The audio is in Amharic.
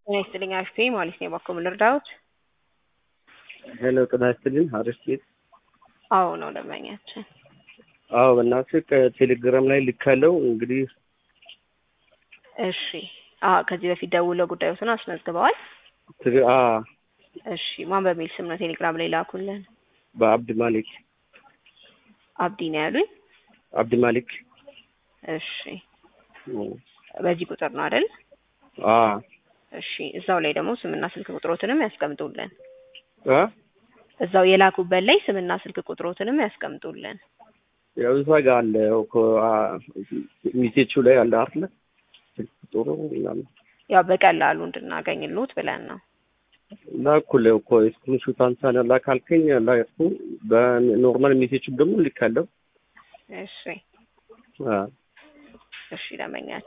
ጤና ይስጥልኝ አክስቴ ማለት ነው። በኩል ልርዳዎት? ሄሎ ጤና ይስጥልኝ አሪፍ ሴት። አዎ ነው ደንበኛችን። አዎ በእናትህ ከቴሌግራም ላይ ልካለው እንግዲህ እሺ። አዎ ከዚህ በፊት ደውለው ጉዳዮትን አስመዝግበዋል? ትግ- አ እሺ። ማን በሚል ስም ነው ቴሌግራም ላይ ላኩልን? በአብድ ማሊክ አብዲ ነው ያሉኝ? አብድ ማሊክ እሺ። በዚህ ቁጥር ነው አይደል? አ እሺ። እዛው ላይ ደግሞ ስምና ስልክ ቁጥሮትንም ያስቀምጡልን። አ እዛው የላኩበት ላይ ስምና ስልክ ቁጥሮትንም ያስቀምጡልን። ያው እዛ ጋር አለ እኮ አ ሚሴቹ ላይ አለ አይደል? ስልክ ቁጥሩ ምናምን ያው በቀላሉ እንድናገኝልዎት ብለን ነው። ላኩልህ እኮ ስክሪንሾት አንሳና ላካልከኝ ላኩ። በኖርማል ሜሴጅ ደግሞ ልካለሁ። እሺ። አ እሺ ደንበኛችን